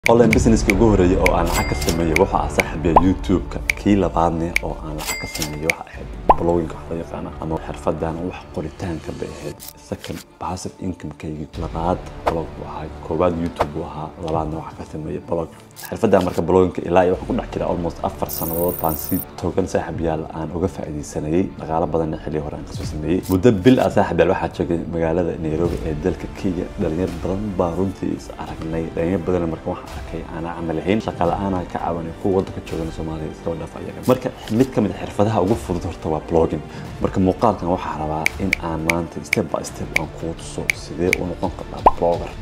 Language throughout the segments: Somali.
online businesska ugu horeeyay oo aan lacag ka sameeyey waxa ah saaxiibaya youtube-ka kii labaadne oo aan lacag ka sameeyey waxa ahayd blogging wax loo yaqaana ama xirfadan wax qoritaanka bay ahayd second passive income-kaygii labaad blog buu ahaa koowaad youtube buu ahaa labaadna waxa ka sameeyey blog xirfadan marka bloggingka ilaa iyo waxaan ku dhex jira almost afar sannadood baan si togan saaxiib yaal aan uga faa'iidaysanayay dhaqaalo badanna xilli hore aan kasoo sameeyey muddo bil ah saaxiib yaal waxaa joogay magaalada nairobi ee dalka kenya dhalinyar badan baa runtii is aragnay dhalinyar badan marka waxaan arkay aan camal ahayn shaqa la-aan aan ka caawinay kuwa waddanka joogana soomaaliya iskaba dhaaf ayaga marka mid ka mid a xirfadaha ugu fudud horta waa blogging marka muuqaalkan waxaa rabaa in aan maanta step by step aan kuu tuso sidee u noqon kartaa blogger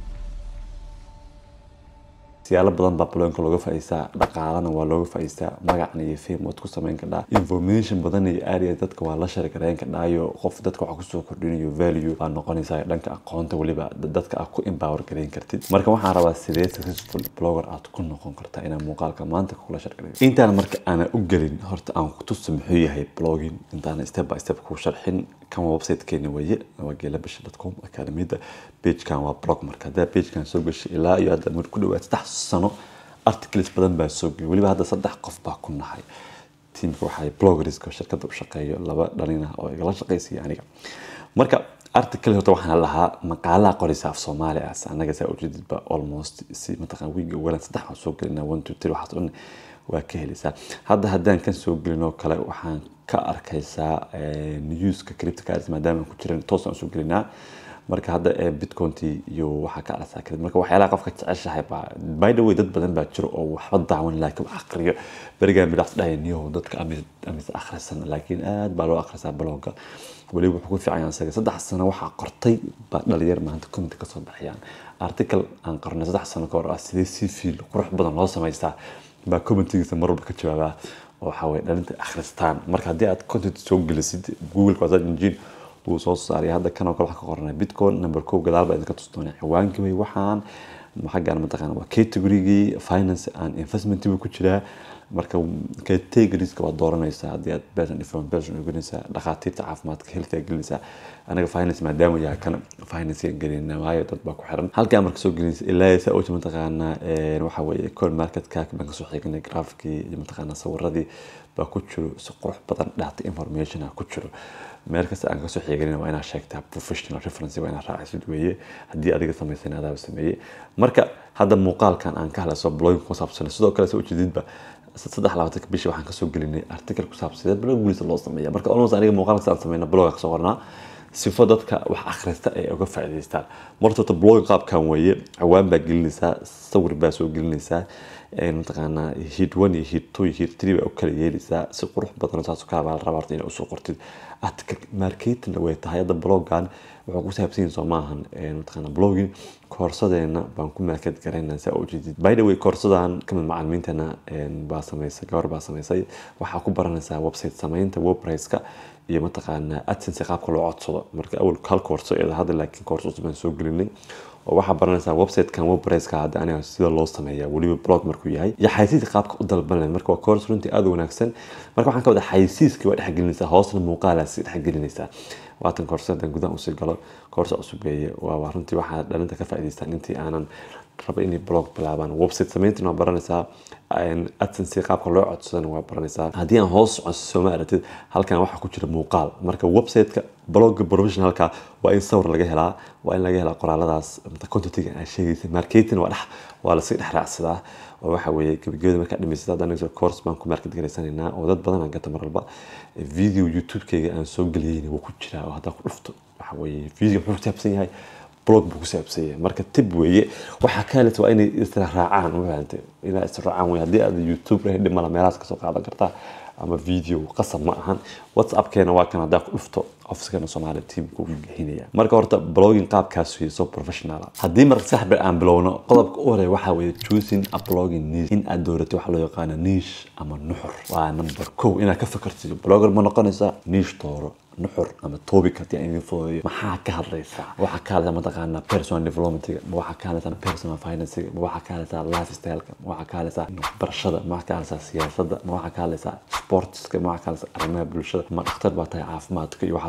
siyaalo badan baa bloginka looga faa'iistaa dhaqaalana waa looga faa'iistaa magacna iyo fame waad ku samayn kadhaa information badan iyo area dadka waa la shari gareyn kadhaayo qof dadka waxa kusoo kordhinayo value baa noqonaysaa dhanka aqoonta weliba dadka aad ku empower gareyn kartid marka waxaan rabaa sidee successful blogger aad ku noqon kartaa inaan muuqaalka maanta kula shargareyo intaan marka aanan u gelin horta aan ku tuso muxuu yahay blogging intaan step by step ku sharxin kan waa websitekeena weeye waa geelabasha.com akademiyada pagekan waa blog marka haddaa pagekan soo gashay ilaa iyo hadda mar ku dhawaad saddex sano articles badan baa soo gelay weliba hadda saddex qof baa ku nahay tiimka waxay bloggerska shirkadda u shaqeeyo laba dhalina oo igala shaqaysaya aniga marka article horta waxaan lahaa maqaalaha qoraysa af soomaali ah anaga saa ujeedidba almost si mataqaan wiiga walan saddex waan soo gelinaa one two three waxaas dhan waa ka helaysaa hadda haddaan kan soo gelin oo kale waxaan ka arkaysaa newska cryptocurrency maadaama aan ku jiran toos aan soo gelinaa marka hadda bitcointi iyo waxaa ka arsaa kadib marka waxyaalaha qofka jeceshahay baa by the way dad badan baa jiro oo waxba daawan laakiin wax aqriyo berigaan bilacs dhahay niyow dadka amis akhrisan laakiin aad baa loo akhrisaa blogga weliba wuxuu ku fiican yahay isaga saddex sano waxaa qortay baa dhalinyar maanta comment kasoo baxayaan article aan qornay saddex sano ka hor ah sidee si fiil qurux badan loo samaystaa baa commentigiisa mar walba ka jawaabaa oo waxaa weye dhalinta akhristaan marka haddii aad content soo gelisid google waa engine wuu soo saaray hadda kan oo kale wax ka qoranay bitcoin number kow gadaal baa idinka tusi doonaa ciwaankii way waxaan xaggaan mataqaana waa categorygii finance and investment buu ku jiraa marka categorieska waad dooranaysaa haddii aad person different person gelinaysaa dhakhaatiirta caafimaadka healthcare gelinaysaa anaga finance maadaama yahay kan finance gelinaa waayo dad baa ku xiran halkaa marka soo gelinaysa ilaa saa oja mataqaana waxa weeye coin market cac baan kasoo xignay graafkii iyo mataqaana sawiradii baa ku jiro si qurux badan data information ah ku jiro meel kasta aan kasoo xiiganin waa inaad sheegtaa professional reference waa inaad raacisid weeye haddii adiga samaysan adaaba sameeyey marka hadda muuqaalkan aan ka hadlayso blogging ku saabsan sidoo kale soo ujeedidba saddex labaatanka bishii waxaan kasoo gelinay article ku saabsan sidee blog guulisa loo sameeya marka almost aniga muuqaalka aan sameyna blog kasoo qornaa sifo dadka wax akhrista ay uga faa'iidaystaan marta horta blogging qaabkan weeye ciwaan baa gelinaysaa sawir baa soo gelinaysaa mataqaanaa hid one iyo hid two iyo hid three baa u kala yeelaysaa si qurux badan saas kala baa la rabaa horta inaa usoo qortid article marketingna way tahay hadda bloggan wuxuu ku saabsan yahay soo maahan mataqaana blogging koorsadeena baan ku market garaynaa saa ujeedid by the way koorsadan kamid macalimiintana baa samaysay gabar baa samaysay waxaa ku baranaysaa website samaynta wordpresska iyo mataqaanaa adsense qaabka loo codsado marka awal hal koorso eeda hadda laakiin koorso cusub baan soo gelinay oo waxaa baranaysaa websitekan wordpresska hadda aniga sida loo sameeya weliba blog markuu yahay iyo xaysiiska qaabka u dalbanay marka waa koors runtii aada u wanaagsan marka waxaan ka wada xaysiiskii waa dhexgelinaysaa hoosna muuqaalaasi dhexgelinaysaa waatan koorso haddaan gudaha usii galo koorso cusub weeye waa runtii waxaa dhalinta ka faa'iidaystaan intii aanan raba inay blog bilaabaan website samayntina waa baranaysaa adsense qaabka loo codsadana waa baranaysaa haddii aan hoos codso ma aragtid halkan waxaa ku jira muuqaal marka websiteka blogga professionalka waa in sawir laga helaa waa in laga helaa qoraaladaas contentiga aan sheegaysa marketing waa dhex waa lasii dhex raacsadaa oo waxa weeye gebagabada markaa dhamaysata hadda aniga course baan ku market garaysanaynaa oo dad badan aan gata mar walba video youtube-kayga aan soo geliyeyna wuu ku jiraa oo haddaa ku dhufto waxa weeye video muxuu ku saabsan yahay blog buu ku saabsan yahay marka tib weeye waxaa ka helata waa inay isla raacaan mafahamtay inaa isla raacaan wey haddii aad youtube rahi dhimala meelahaas kasoo qaadan kartaa ama video qasab ma ahan whatsappkeena waa kan haddaa ku dhufto ofiskeena soomaaliya teamka ugu bixinaya marka horta blogging qaabkaas wey so professional haddii marka saxbi aan bilowno qodobka u horeeya waxaa weeye choosing a blogging niche in aad dooratay waxa loo yaqaano niche ama nuxur waa number kow inaad ka fikirtid blogger ma noqonaysaa niche dooro nuxur ama topic haddii aan idin fududeeyo maxaa ka hadlaysaa waxaa ka hadlaysaa mataqaanaa personal developmentiga ma waxaa ka hadlaysaa personal financega ma waxaa ka hadlaysaa lifestyleka ma waxaa ka hadlaysaa waxbarashada ma waxaa ka hadlaysaa siyaasadda ma waxaa ka hadlaysaa sportska ma waxaa ka hadlaysaa arrimaha bulshada ma dhakhtar baa tahay caafimaadka iyo waxaas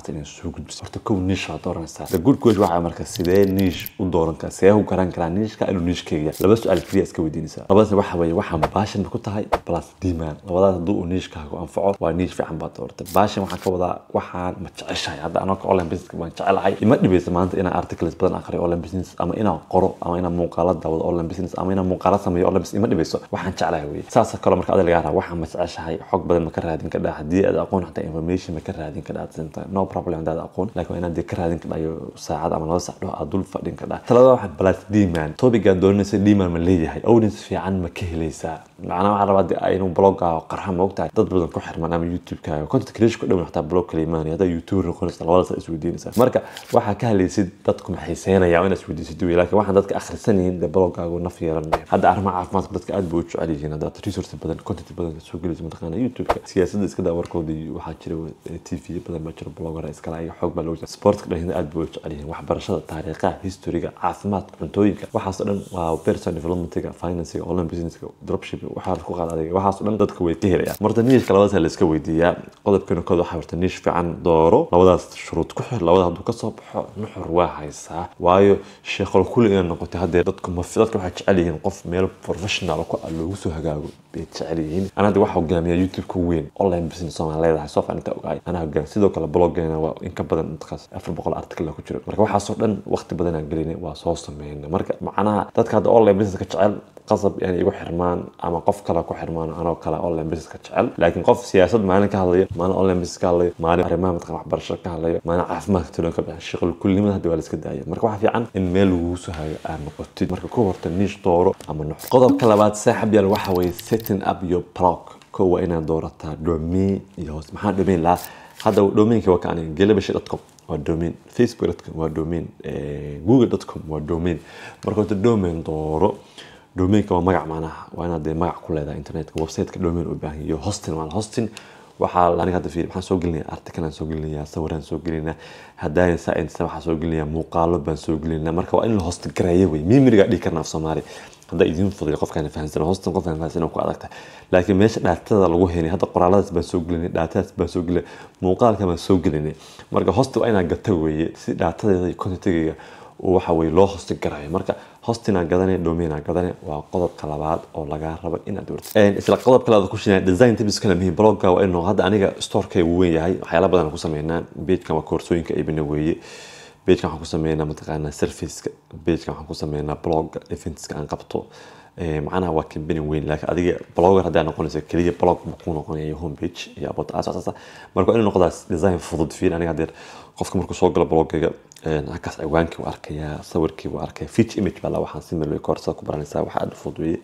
rabta inay soo gudbiso horta kow niish waa dooranaysaa the good question waxaa marka sidee niish u dooran karaa sidee u garan karaa niishka inuu niishkeyga laba su-aal keliya iska weydiinaysaa labadaasna waxa weeye waxaan baashan ku tahay plus demand labadaas hadduu uu niishkaaga anfaco waa niish fiican baad dooratay baashan waxaan ka wadaa waxaan ma jeceshahay hadda anaka online business baan jecelahay ima dhibaysa maanta inaan articles badan aqriyo online business ama inaan qoro ama inaan muuqaalo daawado online business ama inaan muuqaalo sameeyo online business ima dhibayso waxaan jeclahay weye saas kale marka adiga lagaa raba waxaan ma jeceshahay xog badan ma ka raadin kadhaa haddii aad aqoon xataa information ma ka raadin kadhaa no problem haddaad aqoon laakiin waa inaad dee ka raadin kadhaa iyo saacad ama laba sac dhaho aad dul fadhin kadhaa talada waxa balas demand topigaad doonaysa demand ma leeyahay audience fiican ma ka helaysaa macnaa waxaa rabaa dee inuu blogaaga qarxa ma ogtahay dad badan ku xirman ama youtube-kaaga content creation ku dhown xataa blog kala imaanaya haddaa youtube noqonaysa labadaas isweydiinaysaa marka waxaa ka hadlaysid dadku maxay seenayaa inaad isweydiisid wey laakiin waxaan dadka akhrisan yihiin dee blogaagu naf yeelan mayo hadda arrimaha caafimaadka dadka aad bay u jecel yihiin haddaad resource badan content badan soo gelayso mataqaana youtube-ka siyaasadda iska daa warkoodii waxaa jira t v badan baa jira blogger iskala iyo xoog baa loo jira sportka dhallinyarada aad bay u jecel yihiin waxbarashada taariikhaha historyga caafimaadka cuntooyinka waxaas oo dhan waa personal developmentiga financiga online businesska dropshipping waxaa ku qaada adiga waxaas oo dhan dadka way ka helayaan marta niishka labadaas la iska weydiiyaa qodobkeena kood waxaa horta niish fiican dooro labadaas shuruud ku xir labada hadduu kasoo baxo nuxur waa haysaa waayo sheekol kulli inaad noqotay haddee dadku ma dadka waxay jecel yihiin qof meel professional ku ah loogu soo hagaago bay jecel yihiin ana hadda waxaa hogaamiya youtube-ka weyn online business soomaan leedahay soo fiican inta ogaay anaa hogaam sidoo kale bloggeena waa in ka badan intakaas afar boqol article ku jiro marka waxaasoo dhan waqti badan aan gelinay waa soo sameynay marka macnaha dadka hadda online business ka jecel qasab inay igu xirmaan ama qof kale ku xirmaan anoo kale online business ka jecel laakiin qof siyaasad maalin ka hadlayo maalin online business ka hadlayo maalin arrimaha mataqan waxbarasho ka hadlayo maalin caafimaadka tulan ka bixin shaqal kullimada hadda waa la iska daaya marka waxaa fiican in meel lagu soo hayo aad noqotid marka ku horta niish dooro ama nuux qodobka labaad saaxib yaal waxa weeye setting up your blog ko waa inaad doorataa domain iyo hoos maxaa domain lahaa hadda domainka waa kaani gelabasha.com waa domain facebook.com waa domain google.com waa domain marka horta domain dooro domainka waa magac macnaha waa inaad dee magac ku leedahay internetka websiteka domain u baahan iyo hosting maana hosting waxaa aniga hadda fiiri maxaan soo gelinayaa article aan soo gelinayaa sawiraan soo gelinayaa haddaan science waxaan soo gelinayaa muuqaalo baan soo gelinayaa marka waa in la host gareeyo wey mimiriga dhigi karna af soomaali hadda idiin fududay qofkaan fahansan hostan qofkaan fahansan ku adagta laakiin meesha dhaatada lagu helay hadda qoraaladaas baan soo gelinay dhaatadaas baan soo gelinay muuqaalka baan soo gelinay marka hosta waa inaad gata weeye si dhaatadeeda iyo contentiga waxa weye loo hosti garayo marka hostina gadane domina gadane waa qodobka labaad oo lagaa rabo inaad doortid isla qodobka labaad ku sheegay design tips kala muhiim blogga waa inuu hadda aniga storeka uu weyn yahay waxyaala badan ku sameynaa pagekan waa koorsooyinka iibina weeye pagekan waxaan ku sameynaa mataqaanaa serviceka pagekan waxaan ku sameynaa blogga eventska aan qabto macnaha waa company weyn laakiin adiga blogger haddaa noqonaysa keliya blog ku noqonaya homepage iyo about asaasa marka waa inuu noqdaa design fudud fiin aniga hadeer qofka markuu soo galo bloggayga halkaas ciwaankii waa arkayaa sawirkii waa arkaya feature image baa la waxaan si meel koorsada ku baranaysaa waxa aad fudud weeye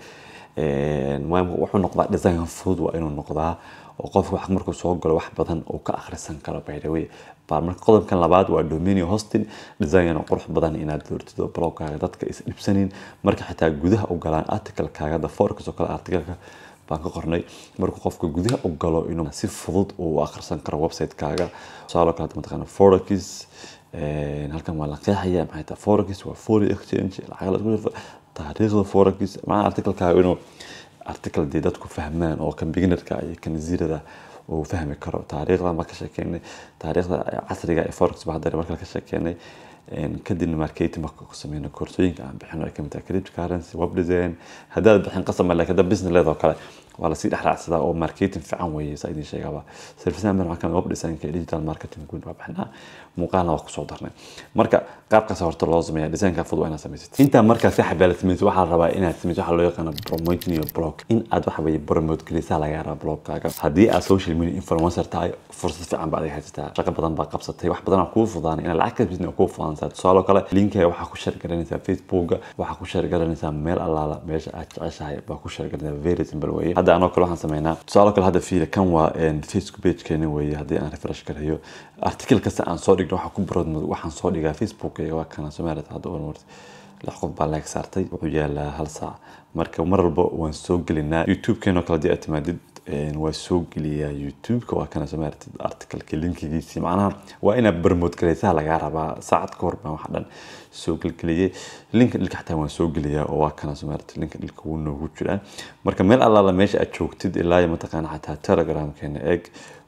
wuxuu noqdaa design fudud waa inuu noqdaa oo qofka wax markuu soo galo wax badan uu ka akhrisan karo by the way baa marka qodobkan labaad waa dominio hosting design qurux badan inaad doortid oo blogkaaga dadka is dhibsanin marka xitaa gudaha u galaan articlekaaga da forex oo kale articleka baan ka qornay markuu qofka gudaha u galo inuu si fudud uu akhrisan karo website-kaaga tusaaloo kale mataqaana forex halkan waa la qeexaya maxay tahay forex waa foreign exchange lacag la isku dhafo taariikhda forex macnaha articlekaaga inuu article dee dadku fahmaan oo kan beginnerka iyo kan zirada uu fahmi karo taariikhda ma ka sheekeynay taariikhda casriga ee forex baa hadda markale ka sheekeynay kadibna marketing marka ku sameyno koorsooyinka aan bixino ay kamid tahay cryptocurrency web design haddaad bixin qasab ma laakiin hadda business leedoo kale waa lasii dhexraacsadaa oo marketing fiican weeye saa idin sheegaba servicean baan waxaa kamid web designka iyo digital marketing guud waa bixinaa muuqaalna waa kusoo darnay marka qaabkaas horta loo sameeya designka fudud waa inaad samaysid intaa markaa si xabaala samaysid waxaa rabaa inaad samaysid waxaa loo yaqaana promoting your blog in aad waxa weeye promote gelisaa laga rabaa blogkaaga haddii aad social media influencer tahay fursad fiican baad adiga haysataa shaqo badan baa qabsatay wax badan aa kuu fudaanay inaad lacag ka bisna kuu fudaansaa tusaaloo kale linkiga waxaa ku share garanaysaa facebooka waxaa ku share garanaysaa meel allaala meesha aad jeceshahay baa ku share garanaysaa very simple weeye hadda anoo kale waxaan sameynaa tusaaloo kale hadda fiila kan waa facebook pagekeena weeye haddii aan refresh gareeyo article kasta aan soo dhigno waxaa ku baroodmado waxaan soo dhigaa facebookayga waa kana soomaalida hadda oon warta lix qof baa like saartay wuxuu yaalaa hal saac marka mar walba waan soo gelinaa youtube-keenoo kale haddii aad timaadid waa soo geliyaa youtube-ka waa kana soomaalida articleka linkigiisii macnaha waa inaad barmood garaysaa lagaa rabaa saacad ka hor baan waxa dhan soo gelgeliyay linka dhilka xataa waan soo geliyaa oo waa kana soomaalida linka dhilka wuu noogu jiraa marka meel allaala meesha aad joogtid ilaa iyo mataqaana xataa telegramkeena eeg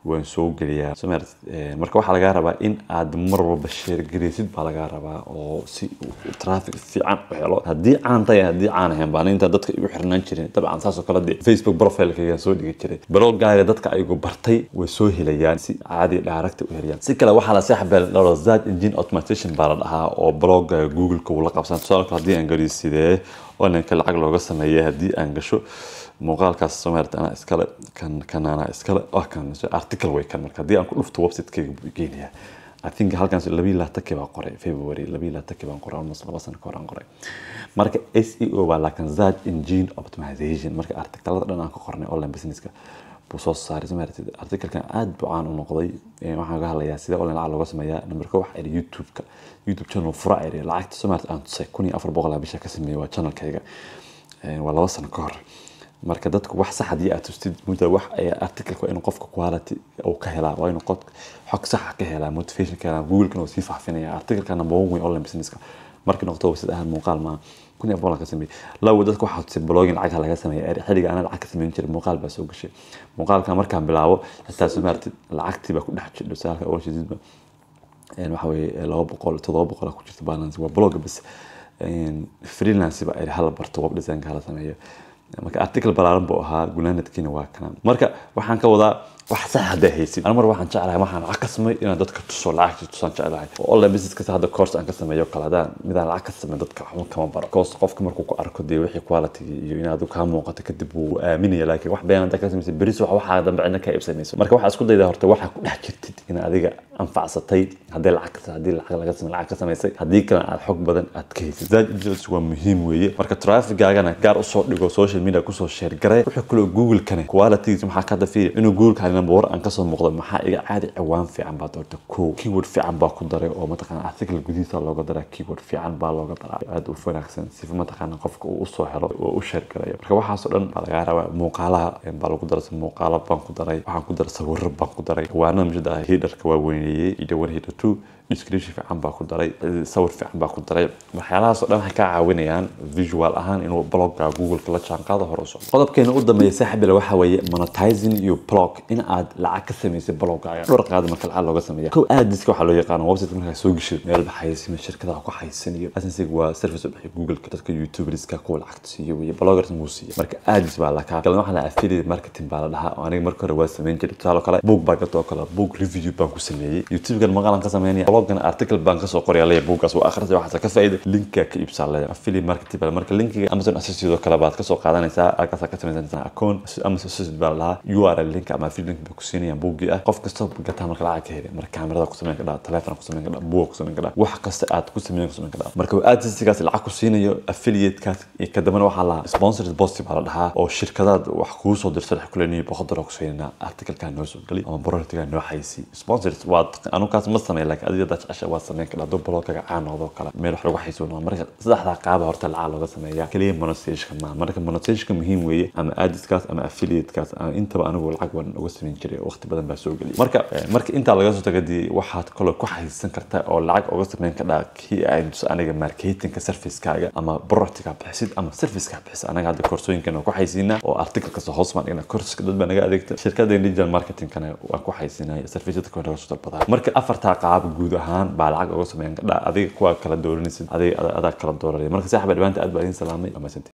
waan soo geliyaa soo maaragtid Eh, marka waxaa lagaa rabaa in aad mar walba sheer gareysid baa lagaa rabaa oo si uu traffic fiican u helo haddii caan tahay haddii caan ahayn baan inta dadka igu xirnaan jirin dabcan saas oo kale dee facebook profilekaygaan soo dhigi jiray blogaaga dadka ayagu bartay way soo helayaan si caadi dhaaragta u helayaan si kale waxaa la saaxbel dhalo search engine automation baa la dhahaa oo blogaaga google-ka uu la qabsan tusaale kale haddii aan geliyo sidee online-ka lacag looga sameeyay haddii aan gasho muuqaalkaas soo maarata anaa iskale kan kan anaa iskale ah kan article way kan marka haddii aan ku dhufto website-kayga buu geenayaa I think halkan labii laatankii baan qoray February labii laatankii baan qoray almost laba sano ka hor aan qoray marka SEO baa laakiin search engine optimization marka artikelada dhan aan ka qornay online businesska buu soo saaray soo maaragtid artikelkan aad buu caan u noqday Eh, waxaan ka hadlayaa sidee online lacag looga sameeyaa number ko waxa iri youtube-ka youtube channel fura iri lacagta soo maaragtid aan tusay kun iyo afar boqol aan bisha ka sameeyay waa channelkayga Eh, waa laba sano ka hor marka dadku wax sax haddii aad tustid mudda wax ay articleka waa inuu qofka quality uu ka helaa waa inuu qod xog saxa ka helaa motivation ka helaa google-kana uu sii faafinaya articleka number one way online businesska markii noqoto website ahaan muuqaal maaha kun iyo boqol ka sameeyay lawo dadka waxaa tusay blogging lacag laga sameeyay xilliga anaa lacag ka sameyn jiray muuqaal baa soo gashay muuqaalka markaan bilaabo xitaa soo maartid lacagtii baa ku dhex jirta saalka oo shididba een waxa weeye laba boqol toddoba boqol ku jirta balance waa blog bas een freelance ba ay hal barto web design ka la sameeyo marka article balaaran buu ahaa gunaanadkiina waa kana marka waxaan ka wadaa wax sax haddaa haysid ana mar waxaan jeclahay waxaan lacag ka samay inaan dadka tuso lacagta tusaan jeclahay oo online business kasta hadda course aan ka sameeyo kale hadaan midaan lacag ka samay dadka waxba kama baro course qofka markuu ku arko dee wixii quality iyo inaad uu kaa muuqato kadib wuu aaminaya laakiin wax been haddaa ka samaysay beris wax waxaa dambe cidna ka iibsanayso marka waxaa isku daydaa horta waxaa ku dhex jirtid in adiga anfacsatay haddii lacag ka haddii lacag laga samay lacag ka samaysay haddii kalena aad xog badan aad ka haysid zaad intelligence waa muhiim weeye marka traffigaagana gaar usoo dhigo social media kusoo share garay wuxuu kaloo google-kane qualitygiisa maxaa ka dafiya inuu google-ka number one aan kasoo muuqdo maxaa iga caadi ciwaan fiican baa doorta ko keyword fiican baa ku daray oo mataqaana article gudihiisa looga daraa keyword fiican baa looga daraa aad u wanaagsan si mataqaana qofka uu usoo helo oo u share garayo marka waxaasoo dhan baa lagaa rabaa muuqaalaha baa lagu daray muuqaalo baan ku daray waxaan ku daray sawiro baan ku daray ciwaanada mishada ah hidarka waa weyneeyey iyo one hider two description fiican baa ku daray sawir fiican baa ku daray waxyaalahaasoo dhan waxay kaa caawinayaan visual ahaan inuu blogga google-ka la jaanqaado hore u socdo qodobkeena u dambeeya saaxiibile waxa weeye monetizing your blog in aad lacag ka samaysay bloggaaga dhowr qaada marka lacag looga sameeya kow aadiska waxaa loo yaqaano website markaa soo geshid meel baxayasima shirkadaha ku xaysanayo asensiga waa service u bixiya google-ka dadka youtuberska kuwa lacagta siiyo weye bloggers wuu siiya marka aadis baa lakaa galan waxaa la affiliate marketing baa la dhahaa oo aniga marka hore waa samayn jiray tusaale kale book baa gatoo kale book review baan ku sameeyey youtube-gan maqalan ka sameynaya bloggan article baan kasoo qoraya leeya buuggaas waa akhrisay waxaase ka faa'iida linkiga ka iibsaa leeya affiliate marketing baa marka linkiga amazon associate oo kale baad kasoo qaadanaysaa halkaasaa ka samaysanaysaa account amazon associate baa la dhahaa url link ama affiliate link bay ku siinayaan buuggii ah qof kasta gataa marka lacag ka heli marka kaamirada ku sameyn kadhaa telefoon ku sameyn kadhaa buuga ku sameyn kadhaa wax kasta aad ku sameyn ku sameyn kadhaa marka aadsigaas lacag ku siinayo affiliate-kaas iyo kadambana waxaa la sponsored post baa la dhahaa oo shirkadaad wax kuu soo dirsa wax kuleniyo boqol dolar ku siinayna articlekaa noo soo geli ama productgaa noo xaysi sponsored waad anukaas ma sameyn laakiin adiga dad jecesha waad sameyn kadhaa hadduu blogkaga caan noqdo kale meel wax lagu xaysuuno marka saddexdaa qaaba horta lacag looga sameeya keliya monetization ma marka monetization muhiim weeye ama aadiskaas ama affiliate-kaas ama intaba anigu lacag waan uga sameyn jiray waqti badan baa soo geliya marka marka intaa laga soo tagadii waxaad kaloo ku xaysan kartaa oo lacag uga sameyn kadhaa kii aan tus aniga marketingka servicekaaga ama productka bixisid ama serviceka bixisid anaga hadda koorsooyinkan ku xaysiinaa oo articlekasta hoos baan dhigna courska dad baa naga adeegta shirkada digital marketingkana waan ku xaysiinaya serviceyada kuwa naga soo dalbadaa marka afartaa qaab guud ahaan baa lacag uga sameyn kadhaa adiga kuwa kala dooranaysid adiga adaa kala dooranaya marka saaxiba dhibaanta aad baa idin salaamay